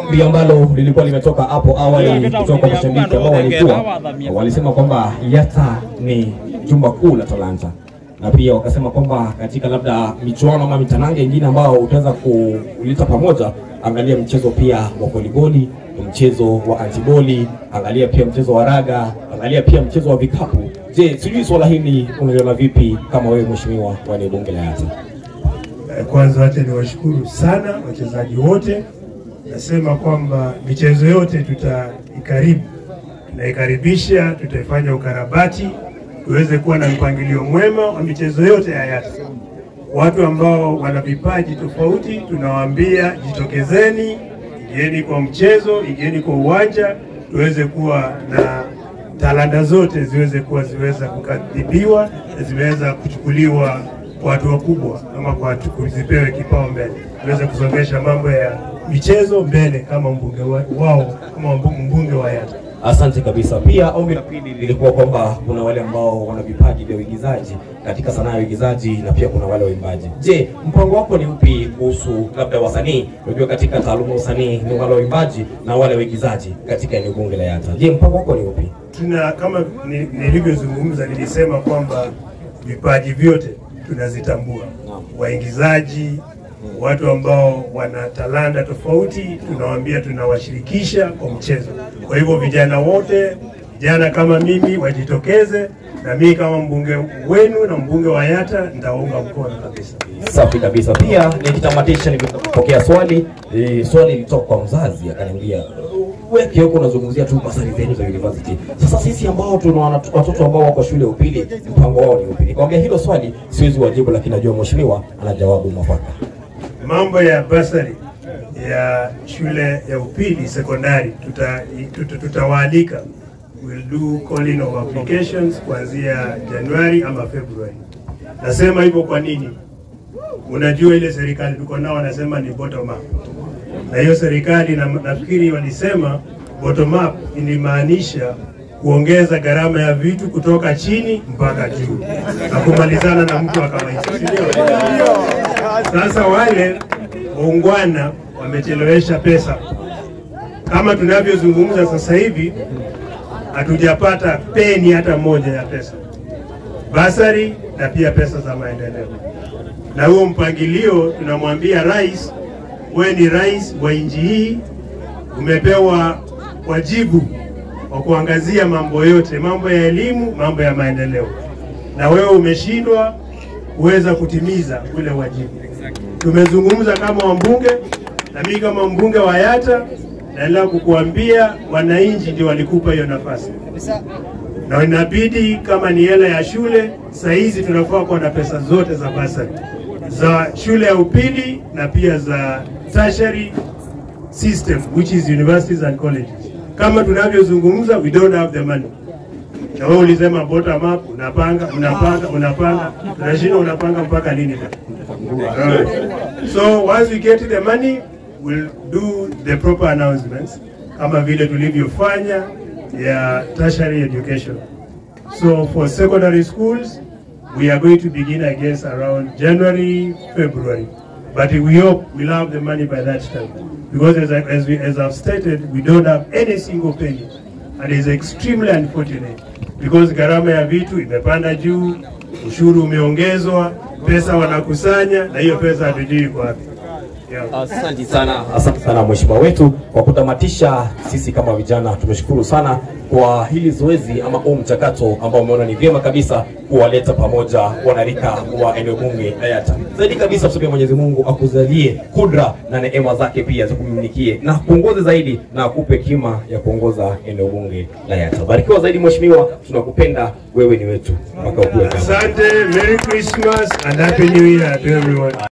ombi ambalo lilikuwa limetoka hapo awali kutoka kwa mashabiki ambao walikuwa walisema kwamba Yata ni jumba kuu la talanta na pia wakasema kwamba katika labda michuano ama mitanange ingine ambao utaweza kuleta pamoja, angalia mchezo pia wa voliboli, mchezo wa antiboli, angalia pia mchezo wa raga, angalia pia mchezo wa vikapu. Je, sijui swala hili unaliona vipi kama wewe mheshimiwa wa eneo bunge la Yata? Eh, Kwanza wacha niwashukuru sana wachezaji wote. Nasema kwamba michezo yote tutaikaribu, tunaikaribisha, tutaifanya ukarabati tuweze kuwa na mpangilio mwema wa michezo yote ya Yata. Watu ambao wana vipaji tofauti, tunawaambia jitokezeni, ingieni kwa mchezo, ingieni kwa uwanja, tuweze kuwa na talanta zote ziweze kuwa ziweza kukadhibiwa na zimeweza kuchukuliwa kwa watu wakubwa ama kwa watu zipewe kipaumbele, tuweze kusongesha mambo ya michezo mbele kama mbunge wa, wao kama mbu- mbunge wa Yata. Asante kabisa. Pia ombi la pili lilikuwa kwamba kuna wale ambao wana vipaji vya uigizaji katika sanaa ya uigizaji na pia kuna wale waimbaji. Je, mpango wako ni upi kuhusu labda wasanii? Unajua katika taaluma ya usanii ni wale waimbaji na wale waigizaji katika eneo bunge la Yata. Je, mpango wako ni upi? tuna kama ni- nilivyozungumza, nilisema kwamba vipaji vyote tunazitambua, waigizaji, watu ambao wana talanta tofauti, tunawaambia tunawashirikisha kwa mchezo. Kwa hivyo vijana wote, vijana kama mimi wajitokeze, na mimi kama mbunge wenu na mbunge wa Yata nitaunga mkono kabisa. Safi kabisa. Pia nikitamatisha, nimepokea swali e, swali lilitoka kwa mzazi akaniambia, weke huko unazungumzia tu basari zenu za university. Sasa sisi ambao tuna wana- watoto ambao wako shule ya upili, mpango wao ni upi? Nikamwambia hilo swali siwezi wajibu, lakini najua mheshimiwa ana jawabu mwafaka. mambo ya basari ya shule ya upili sekondari tuta, tuta, tutawaalika we'll do calling of applications kuanzia Januari ama Februari. Nasema hivyo kwa nini? Unajua ile serikali tuko nao wanasema ni bottom up, na hiyo serikali na, nafikiri walisema bottom up ilimaanisha kuongeza gharama ya vitu kutoka chini mpaka juu na kumalizana na mtu wa kawaida, si ndio? Sasa wale waungwana wamechelewesha pesa. Kama tunavyozungumza sasa hivi, hatujapata peni hata moja ya pesa basari na pia pesa za maendeleo. Na huo mpangilio tunamwambia rais, wewe ni rais wa nchi hii, umepewa wajibu wa kuangazia mambo yote, mambo ya elimu, mambo ya maendeleo, na wewe umeshindwa kuweza kutimiza ule wajibu. Tumezungumza kama wambunge na mimi kama mbunge wa Yata, naendelea kukuambia wananchi ndio walikupa hiyo nafasi na inabidi kama ni hela ya shule, saa hizi tunafaa kuwa na pesa zote za basari za shule ya upili na pia za tertiary system which is universities and colleges. Kama tunavyozungumza, we don't have the money. Na wewe ulisema bottom up, unapanga unapanga unapanga, tunashindwa unapanga mpaka lini bwana? Alright. So once we get the money, we'll do the proper announcements kama vile tulivyofanya ya tertiary education. So for secondary schools, we are going to begin I guess around January, February. But we hope we'll have the money by that time. Because as, I, as, we, as I've stated, we don't have any single penny. And it's extremely unfortunate. Because gharama ya vitu imepanda juu, ushuru umeongezwa, pesa wanakusanya, na hiyo pesa hatujui iko wapi. Yeah. Asante sana, asante sana mheshimiwa wetu. Kwa kutamatisha, sisi kama vijana tumeshukuru sana kwa hili zoezi ama huu mchakato ambao umeona ni vyema kabisa kuwaleta pamoja wanarika wa eneo bunge la Yata. Zaidi kabisa, tuseme Mwenyezi Mungu akuzalie kudra na neema zake pia zikumiminikie na kuongoze zaidi na akupe kima ya kuongoza eneo bunge la Yata. Barikiwa zaidi mheshimiwa, tunakupenda, wewe ni wetu mpaka ukue kama Asante, Merry Christmas and Happy New Year to everyone.